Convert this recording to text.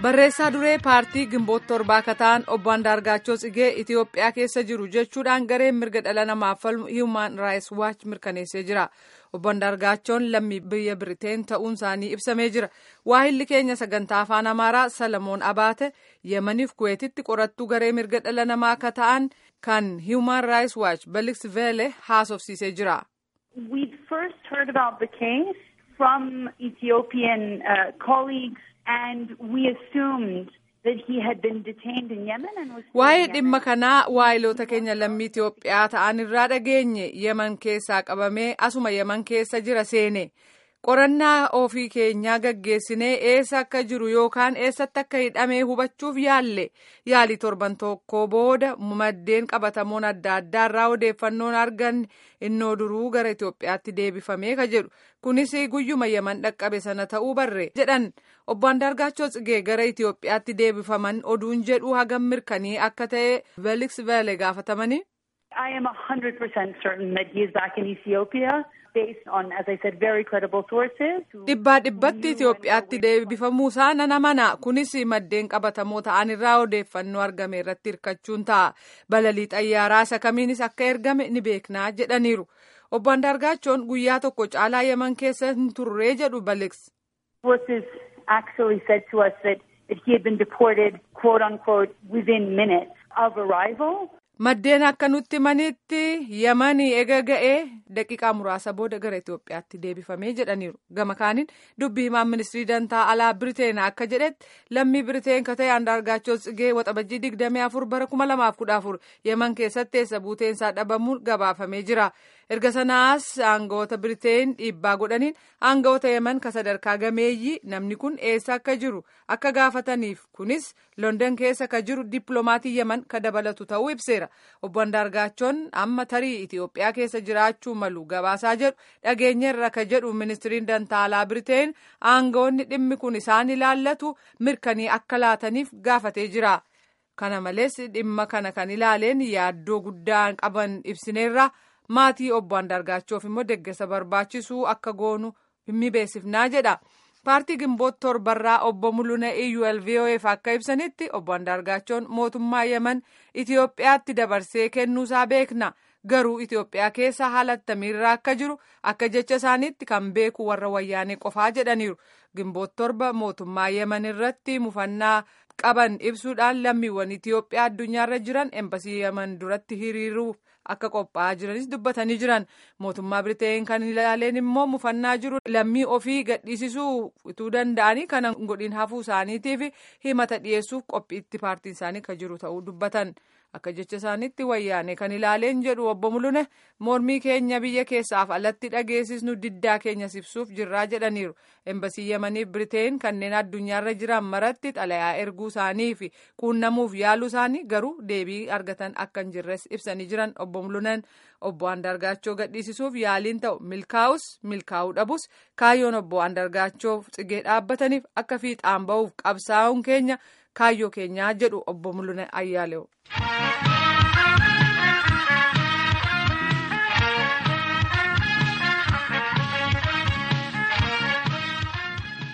barreessaa duree paartii gimboot torbaa kataan obbo Andaargaachoo Tsigee Itoophiyaa keessa jiru jechuudhaan gareen mirga dhala namaaf falmu Human Rights Watch mirkaneessee jira. Obbo Andaargaachoon lammii biyya Biriteen ta'uun isaanii ibsamee jira. Waahilli keenya sagantaa afaan Amaaraa Salamoon Abaate Yemaniif Kuweetitti qorattuu garee mirga dhala namaa akka ta'an kan Human Rights Watch Belix Vele haasofsiisee jira. We first heard about the case from Ethiopian uh, colleagues and we assumed that he had been detained in Yemen and was Waa'ee dhimma kanaa waayiloota keenya lammii Itoophiyaa ta'an irraa dhageenye Yemen keessaa qabamee asuma Yemen keessa jira seene. Qorannaa ofii keenyaa gaggeessinee eessa akka jiru yookaan eessatti akka hidhamee hubachuuf yaalle yaalii torban tokko booda maddeen qabatamoon adda addaa irraa odeeffannoon arganne innoo duruu gara Itoophiyaatti deebifamee ka jedhu kunis guyyuma Yemen dhaqqabe sana ta'uu barre jedhan obbo Andaargaachoo Tsigee gara Itoophiyaatti deebifaman oduun jedhu hagam mirkanii akka ta'e Felix Vele gaafatamanii. I am 100% certain that he is back in Ethiopia based on, as I said, very credible sources. Dhibbaa dhibbatti Itoophiyaatti deebifamuu isaa nan amana. Kunis maddeen qabatamoo ta'an irraa odeeffannoo argame irratti hirkachuun ta'a. Balalii xayyaaraa isa kamiinis akka ergame ni beeknaa jedhaniiru. Obbo Andaargaachoon guyyaa tokko caalaa Yemen keessa hin turree jedhu Belix. Sources actually said to us that, that he had been deported, quote unquote, within minutes of arrival. Maddeen akka nutti manitti Yemanii ega ga'ee daqiiqaa muraasa booda gara Itoophiyaatti deebifamee jedhaniiru. Gama kaaniin dubbii himaan ministirii dantaa alaa Biriteen akka jedhetti lammii Biriteen ka ta'e Andaargaachoo Tsigee waxabajjii digdamii afur bara kuma lamaaf kudha afur Yemen keessatti eessa buuteensaa dhabamuun gabaafamee jira. Erga sanaas aangawoota Biriteen dhiibbaa godhaniin aangawoota Yemen ka sadarkaa gameeyyii namni kun eessa akka jiru akka gaafataniif kunis London keessa ka jiru dippiloomatii Yemen ka dabalatu ta'uu ibseera. Obbo Andaargaachoon amma tarii Itoophiyaa keessa jiraachuu malu gabaasaa jedhu dhageenyarra ka jedhu ministiriin dantaalaa Biriteen aangawoonni dhimmi kun isaan ilaallatu mirkanii akka laataniif gaafatee jira. Kana malees dhimma kana kan ilaaleen yaaddoo guddaa qaban ibsineerra. maatii obbo Andaargaachuuf immoo deeggarsa barbaachisuu akka goonu hin beeksifnaa jedha. Paartii Gimboot torbarraa obbo Mul'una EULVOF akka ibsanitti obbo Andaargaachoon mootummaa Yemen Itoophiyaatti dabarsee kennuusaa beekna. Garuu Itoophiyaa keessa haala attamiirraa akka jiru akka jecha isaaniitti kan beeku warra wayyaanee qofaa jedhaniiru. Gimboot torba mootummaa Yemen irratti mufannaa qaban ibsuudhaan lammiiwwan Itoophiyaa addunyaarra jiran embasii Yemen duratti hiriiruuf akka qophaa'aa jiranis dubbatanii jiran mootummaa Biriteen kan ilaaleen immoo mufannaa jiru lammii ofii gadhiisisuu utuu danda'anii kana godhin hafuu isaaniitiif himata dhiyeessuuf qophiitti paartiin isaanii kan jiru ta'uu dubbatan. Akka jecha isaaniitti wayyaane kan ilaaleen jedhu obbo Mul'une mormii keenya biyya keessaaf alatti dhageessisnu diddaa keenya ibsuuf jirraa jedhaniiru. Embasii Yemaniif Biriteen kanneen addunyaarra jiran maratti xalayaa erguu isaanii fi quunnamuuf yaaluu isaanii garuu deebii argatan akka hin jirres ibsanii jiran obbo Mul'unen obbo Andaargaachoo gadhiisisuuf yaaliin ta'u milkaa'us milkaa'uu dhabus kaayyoon obbo Andaargaachoo tsigee dhaabbataniif akka fiixaan ba'uuf qabsaa'uun keenya kaayyoo keenyaa jedhu obbo Mul'une Ayyaaleewu.